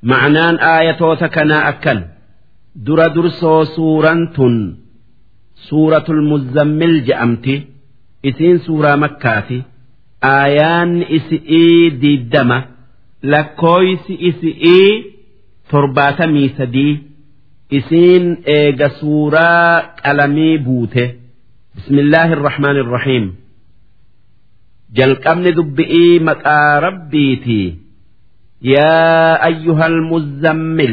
ma'anaan aayatoota kanaa akkan dura dursoo suuraan tun suuratul muzammil je'amti isiin suuraa makkaati aayaanni isi'ii diiddama lakkooysi isi'ii torbaatamii sadii isiin eega suuraa qalamii buute bismillaahi irrahmaan irrahiim jalqabni dubbi'ii maqaa rabbiitii yaa ayyuhal muzammil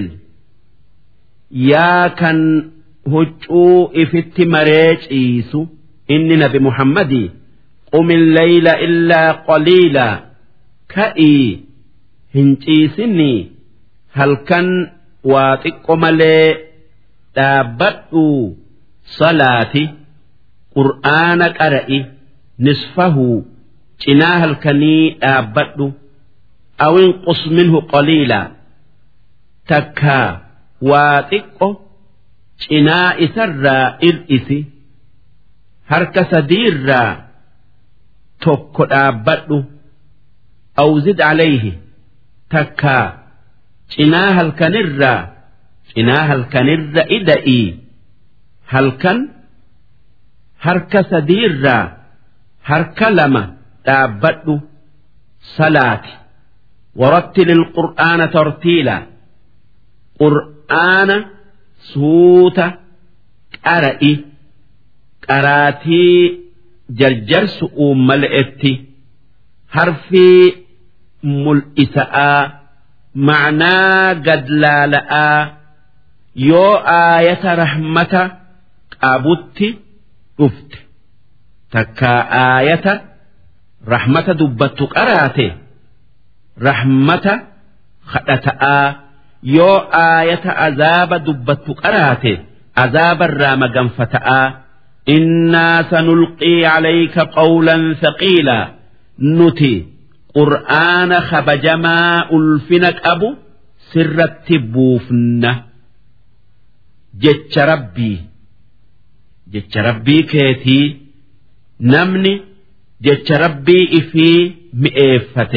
yaa kan huccuu ifitti maree ciisu inni nabi muhammadii qum illeyla illaa qaliilaa ka'ii hin ciisinii halkan waa xiqqo malee dhaabbadhu salaati qur'aana qara'i nisfahu cinaa halkanii dhaabbadhu awin qus minhu qaliilaa takkaa waa xiqqo cinaa isarraa ir'isi harka sadiirraa tokko dhaabbadhu awzid calayhi takkaa cinaa halkanirraa cinaa halkanirra ida'ii halkan harka sadiirraa harka lama dhaabbadhu salaati warattil ilqur'aana tartiila qur'aana suuta qara'i qaraatii jarjarsu uummala'etti harfii mul'isa'aa ma'naa gadlaala'aa yoo aayata rahmata qabutti dhufte takkaa aayata rahmata dubbattu qaraate rahmata kadhata'aa yoo aayata azaaba dubbattu qaraate azaabarraa maganfata'aa innaa sanulqii calayka qawlan thaqiilaa nuti qur'aana kabajamaa ulfina qabu sirratti buufna jecha rabbii jecha rabbii keetii namni jecha rabbii ifii mi'eeffate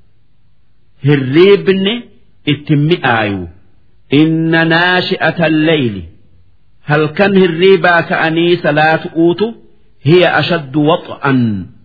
hirriibni itti mi'aayu inna naashi'ata alleyli halkan hirriibaa ka'anii salaatu uutu hiya ashaddu wax'an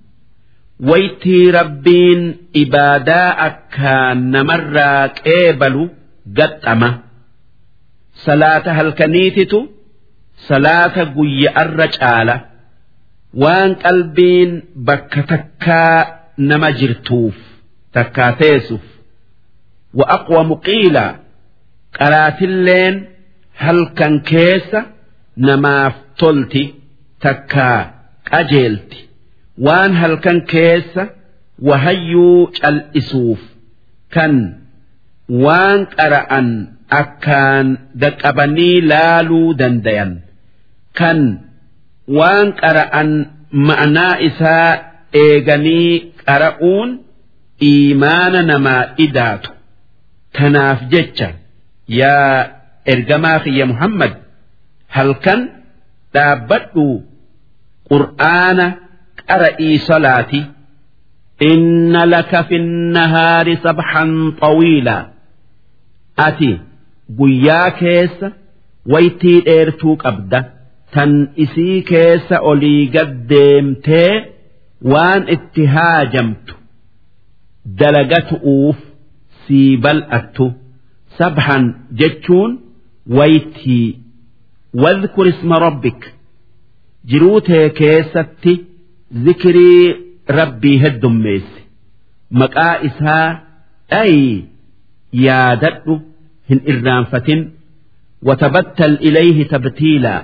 waytii rabbiin ibaadaa akkaan namarraa qeebalu gaxxama salaata halkaniititu salaata guyya'arra caala waan qalbiin bakka takkaa nama jirtuuf takkaa teessuuf wa aqwamu qiila qaraatilleen halkan keessa namaaf tolti takkaa qajeelti waan halkan keessa wahayyuu cal'isuuf kan waan qara'an akkaan gaqqabanii laaluu dandayan kan waan qara'an ma'anaa isaa eeganii qara'uun iimaana namaa idaatu tanaaf jecha yaa ergamaa kiyya muhammad halkan dhaabbadhu qur'aana qara'ii salaati inna laka fi nahaari sabxan xawiilaa ati guyyaa keessa waytii dheertuu qabda tan isii keessa olii gad deemtee waan itti haajamtu dalagatu'uuf sii bal'attu sabxan jechuun waytii wadhkur isma rabbik jiruu tee keessatti zikirii rabbii heddummeessi maqaa isaa dhayi yaadadhu hin irraanfatin watabattal ilayhi tabtiilaa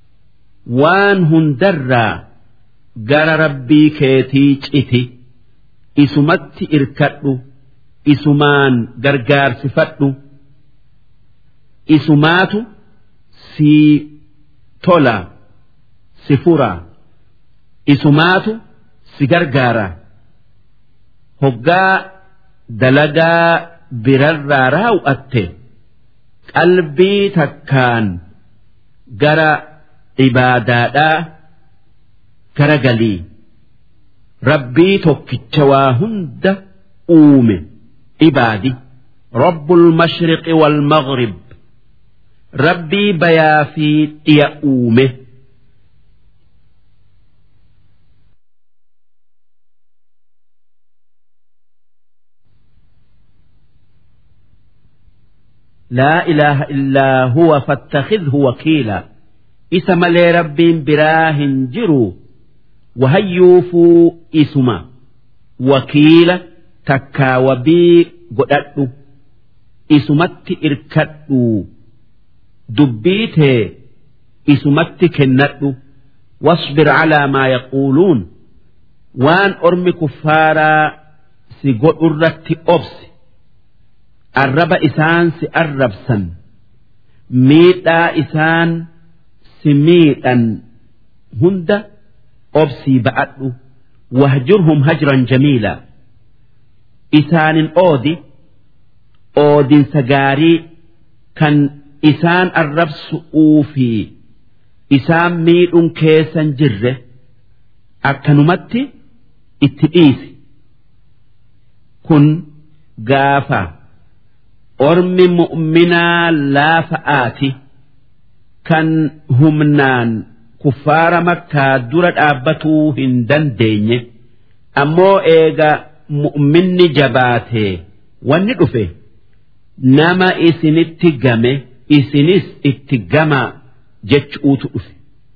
waan hundarraa gara rabbii keetii citi isumatti irkadhu isumaan gargaarsifadhu isumaatu sii tola si fura isumaatu si gargaara hoggaa dalagaa birarraa raawwatte qalbii takkaan gara ibaadaadhaa gara galii rabbii tokkicha waa hunda uume ibaadi رب المشرق والمغرب ربي بيا في يؤومه لا إله إلا هو فاتخذه وكيلا إسم لي رب براه جروا وهيوفوا إسما وكيلا تكا وبي قدأتو إسمت إركتو دبيته إسمت كنتو واصبر على ما يقولون وان أرمي كفارا سيقول أرتي أبسي arraba isaan si arrabsan miidhaa isaan si miidhan hunda obsii ba'adhu wahjurhum hajran jamiila isaanin oodi oodinsa gaarii kan isaan arrabsu'uu fi isaan miidhun keessan jirre akkanumatti itti dhiisi kun gaafa. ormi mu'minaa laafa'aati kan humnaan kuffaara makkaa dura dhaabbatuu hin dandeenye ammoo eega mu'minni jabaatee wanni dhufe nama isinitti game isinis itti gama jechuutu dhufe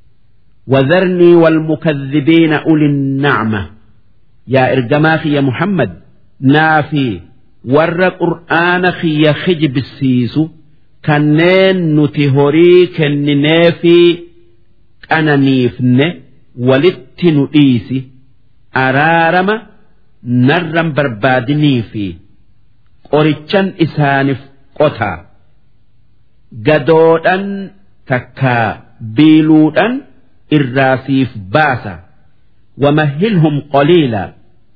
وذرني والمكذبين أولي النعمة يا إرجماخي يا محمد نافي warra qur'aana kiyya kijibsiisu kanneen nuti horii kenninee fi qananiifne walitti nu dhiisi araarama narran barbaadinii fi qorichan isaaniif qotaa gadoodhan takkaa biiluudhan irraa siif baasa wamahilhum qaliila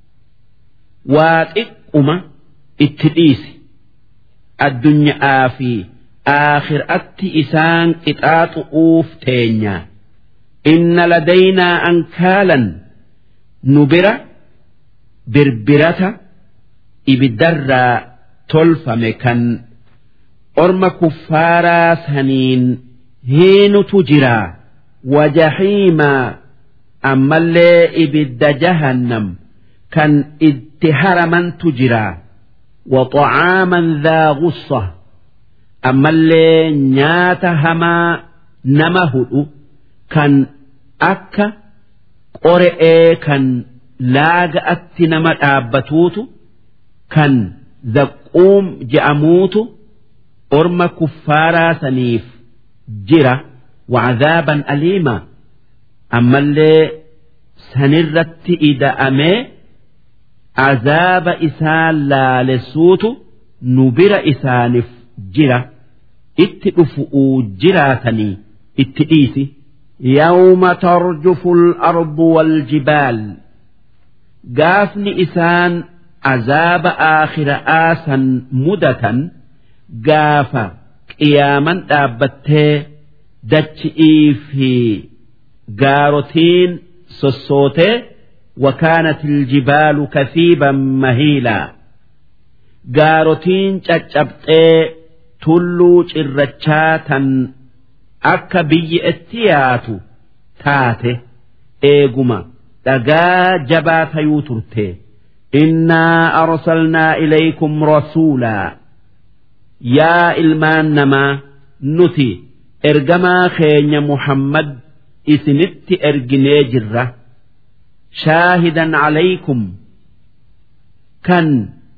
waa xiqquma itti dhiisi addunyaa fi aakhiraatti isaan qixaaxu'uuf teenya inna ladaynaa ankaalan nu bira birbirata ibiddarraa tolfame kan orma kuffaaraa saniin hiinutu jiraa wajahiimaa ammallee ibidda jahannam kan itti haramantu jiraa وطعاما ذا غصة أما اللي نيات هما نمهد كان أكا قرئ كان لاغ أتي نما أبتوت كان ذقوم جأموت أرم كفارا سنيف جرة وعذابا أليما أما اللي سنرت إذا أمي azaaba isaan laalessuutu nu bira isaaniif jira itti dhufu'uu jiraatanii itti dhiisi. يوم ترجف الأرض والجبال قافني إسان عذاب آخر آسا مدة قاف قياما دابته دتشئي في قاروتين سسوته وكانت الجبال كثيبا مهيلا قاروتين تشبتي تلو چرچاتا akka biyyi itti yaatu taate eeguma dhagaa jabaa tayuu turte innaa arsalnaa ilaykum rasuulaa yaa ilmaan namaa nuti ergamaa keenya muhammad isinitti erginee jirra shaahidan calaykum kan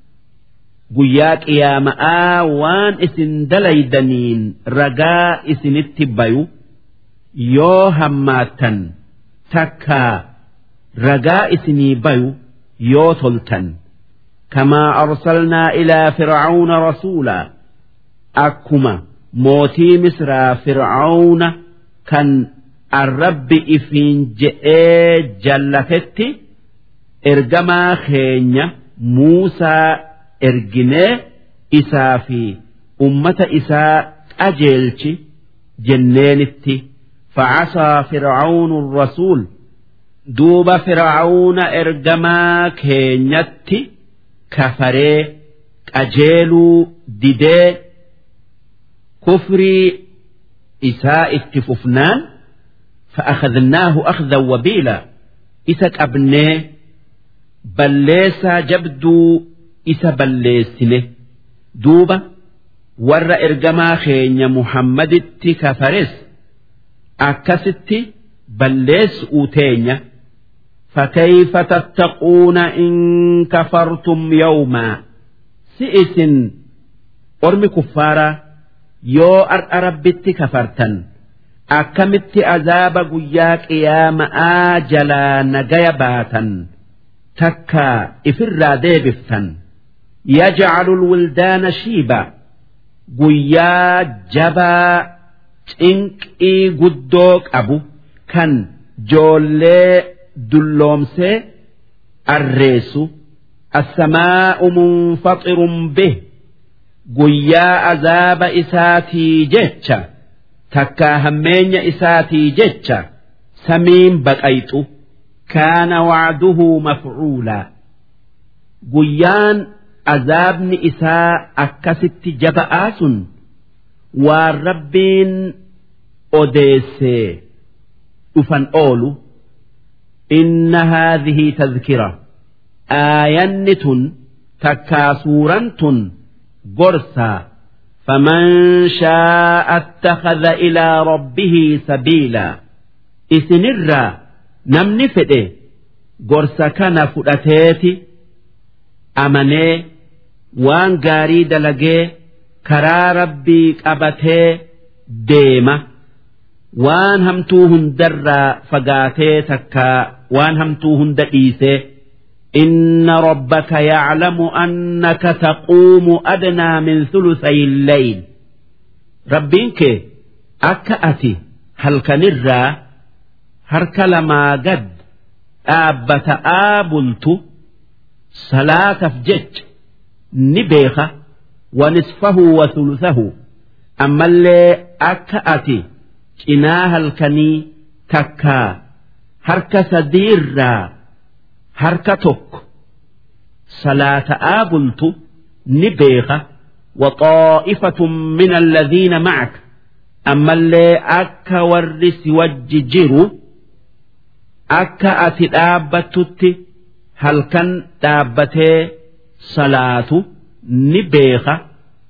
guyyaa qiyaama'aa waan isin dalaydaniin ragaa isinitti bayu yoo hammaattan takkaa ragaa isinii bayu yoo toltan kamaa arsalnaa ilaa fircauna rasuulaa akkuma mootii misraa fircauna kan arrabbi ifiin je'ee jallatetti ergamaa keenya muusaa erginee isaa fi ummata isaa qajeelchi jenneenitti facasaa fircaunu rasuul duuba fircauna ergamaa keenyatti kafaree qajeeluu didee kufrii isaa itti fufnaan fa'akhadnaahu akhdan wabiila isa qabnee balleessaa jabduu isa balleessine duuba warra ergamaa keenya muhammaditti kafares akkasitti balleessu'uu teenya فكيف تتقون إن كفرتم يوما سئس أرمي كفارا يو أر ربت كفرتا أكمت أذاب قياك يا مآجلا نجيا باتا تكا إفر ديبفتا يجعل الولدان شيبا قيا جبا تنكي قدوك أبو كان جولي dulloomsee arreessu assamaa'u munfaxirun bih guyyaa azaaba isaatii jecha takkaa hammeenya isaatii jecha samiin baqayxu kaana wacduhu mafcuulaa guyyaan azaabni isaa akkasitti jaba'aa sun waan rabbiin odeessee dhufan oolu إن هذه تذكرة آينة تكا سورة قرصا فمن شاء اتخذ إلى ربه سبيلا إسنرا نمني فده قرصا كان فؤتيتي أمني وان قاري دلقي كرا ربي قبتي ديمه waan hamtuu hundarraa fagaatee takkaa waan hamtuu hunda dhiisee إن ربك يعلم أنك تقوم أدنى من ثلثي الليل ربينك أكأتي هل كنرى هرك لما قد آبت آبلت صلاة فجج نبيخة ونصفه وثلثه أما اللي أكأتي cinaa halkanii takkaa harka sadiirraa harka tokko salaata'aa bultu ni beeka وطائفة من الذين معك أما اللي أكا ورس وججروا أكا أتي دابتت هل كان دابتي صلاة نبيخة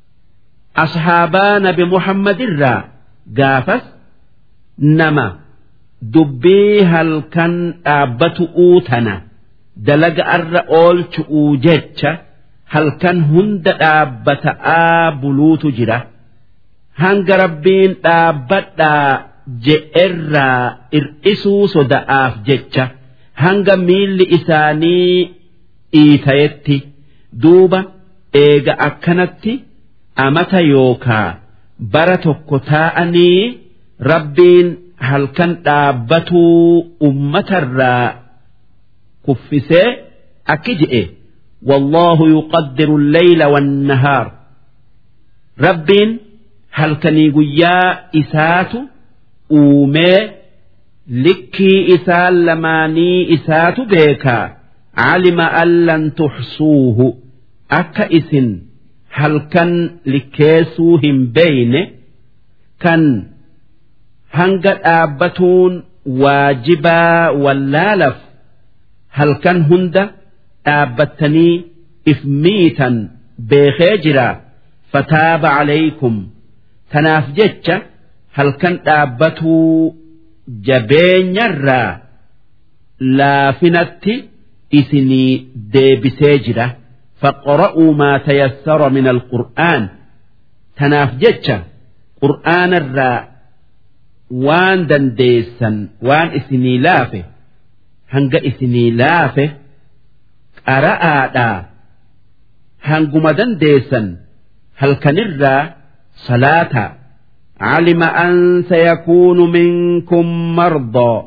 أصحابان بمحمد الرا قافس nama dubbii halkan dhaabbatu'uu tana dalaga arra oolchu'uu jecha halkan hunda dhaabbata'aa buluutu jira hanga rabbiin dhaabbadhaa je'erraa ir'isuu soda'aaf jecha hanga miilli isaanii dhiitayetti duuba eega akkanatti amata yookaa bara tokko taa'anii. rabbiin halkan dhaabbatuu ummatarraa kuffisee akki je'e والله يقدر الليل والنهار ربين halkanii guyyaa isaatu uumee likkii isaan lamaanii isaatu beekaa calima an lan tuxsuuhu akka isin halkan likkeessuu hin beeyne kan hanga dhaabbatuun waajibaa wallaalaf halkan hunda dhaabbattanii if miitan beekee jira fataaba calaykum tanaaf jecha halkan dhaabbatuu jabeenyarraa laafinatti isinii deebisee jira faqra'uu maa tayassara min alqur'aan tanaaf jecha qur'aanarraa waan dandeessan waan isinii laafe hanga isinii laafe qara'aadhaa hanguma dandeessan halkanirraa salaataa علم أن سيكون منكم مرضى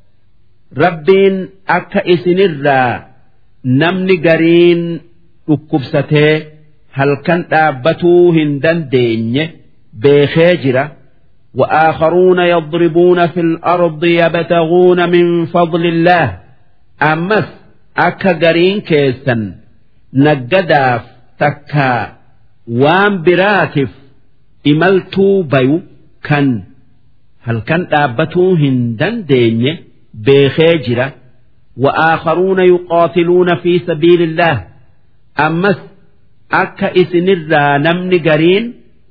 ربين أكا إسنرا نمني قرين أكبسته هل كان أبتو هندن ديني بخيجرة وآخرون يضربون في الأرض يبتغون من فضل الله أمس أكا قرين كيسا نجداف takka waan biraatiif imaltuu bayu kan halkan dhaabbatuu hin dandeenye beekee jira وآخرون يقاتلون في سبيل الله أمس أكا إسنرا نمن قرين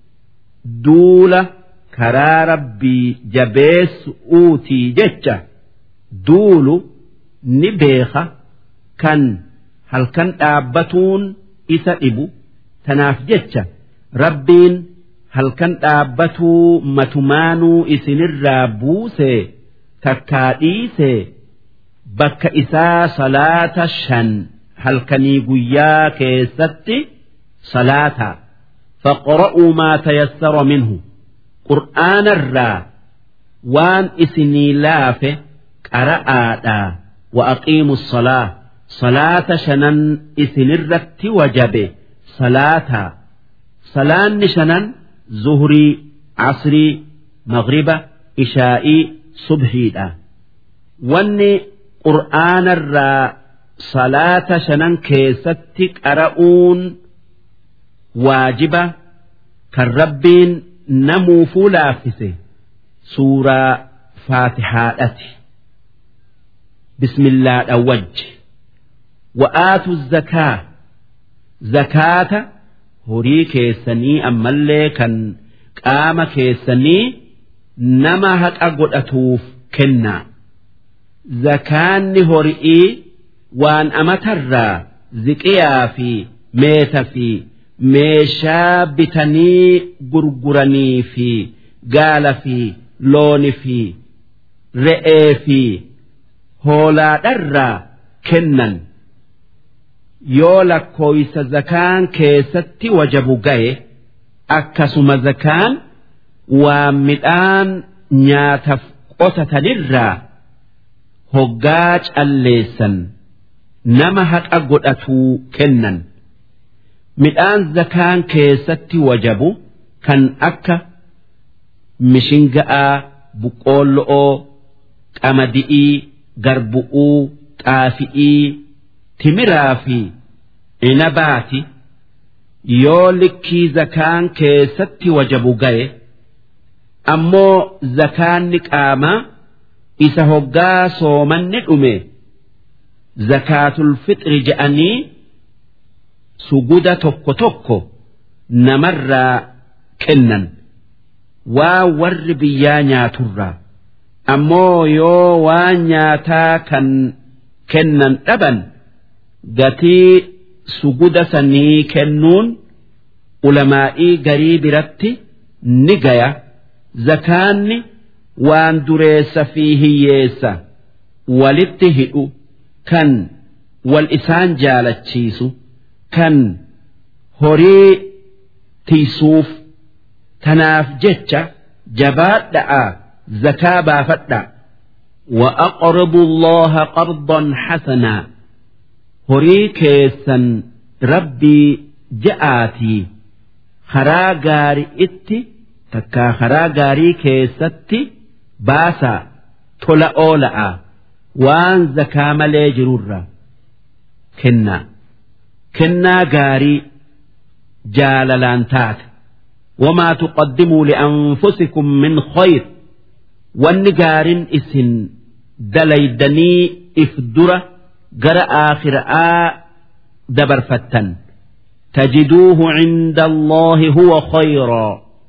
دولة كرا ربي جبيس أوتي جتة دول نبيخة كان هل كان أبتون إسا إبو تناف جتة ربين هل كان أبتو متمانو إسنرا بوسي تكاديسي bakka isaa salaata shan halkanii guyyaa keessatti salaata faqra'uu maa tayassara minhu qur'aanarraa waan isinii laafe qara'aadhaa wa aqiimu salaa salaata shanan isinirratti wajabe salaataa salaanni shanan zuhrii casrii magriba ishaa'ii subhiidha wanni qur'aanarraa salaata shanan keessatti qara'uun waajiba kan rabbiin namuufuu laaffise suuraa faatihaadhati bismillaadha wajji wa'aatu zakaa zakaata horii keessanii ammallee kan qaama keessanii nama haqa godhatuuf kennaa zakaanni hori'ii waan amatarraa ziqiyaa fi meeta fi meeshaa bitanii gurguranii fi gaala fi looni fi re'ee fi hoolaadharraa kennan yoo lakkooysa zakaan keessatti wajabu ga'e akkasuma zakaan waan midhaan nyaataf qotatanirraa hoggaa calleessan nama haqa godhatuu kennan midhaan zakaan keessatti wajabu kan akka mishinga'aa buqqoollo'oo qamadi'ii garbu'uu xaafi'ii timiraa fi inabaati yoo likkii zakaan keessatti wajabu ga'e ammoo zakaanni qaamaa isa hoggaa soomanni dhume zakaatul fixri je'anii suguda tokko tokko namarraa kennan waa warri biyyaa nyaaturraa ammoo yoo waan nyaataa kan kennan dhaban gatii suguda sanii kennuun ulamaa'ii garii biratti ni gaya zakaanni waan dureessa fi hiyyeessa walitti hidhu kan wal isaan jaalachiisu kan horii tiisuuf tanaaf jecha jabaadha'a zakaa baafadha وأقرضوا الله قرضا حسنا horii keessan rabbii ja'aatii karaa gaarii itti takkaa karaa gaarii keessatti baasaa tola oola'a waan zakaa malee jirurra kennaa kennaa gaarii jaalalaan taate wamaa tuqaddimuu li'anfusikum min khayr wanni gaariin isin dalaydanii if dura gara aakhiraa dabarfattan tajiduuhu cinda allaahi huwa khayraa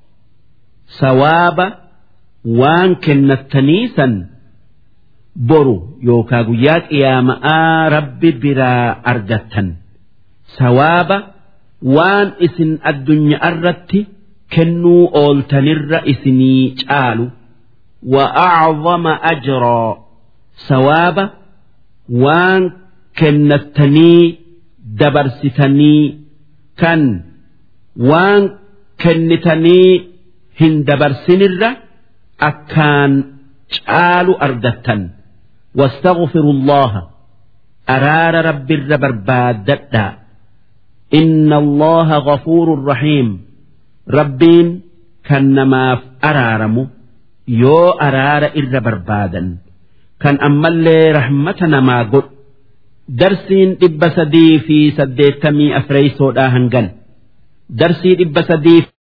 sawaaba waan kennattaniisan boru yookaa guyyaa qiyaama'aa rabbi biraa argattan sawaaba waan isin addunyaa irratti kennuu ooltanirra isinii caalu وأعظم أجرا ثواب waan kennattanii dabarsitanii kan waan kennitanii hin dabarsinirra akkaan caalu argattan واستغفروا الله أرار رب بربادتا إن الله غفور رحيم ربين كنماف أرارمو يو أرار إر بربادا kan ammallee rahmata namaa godhu darsiin dhibba sadii fi saddeettamii afreeysoodhaa hangan darsii dhibba sadii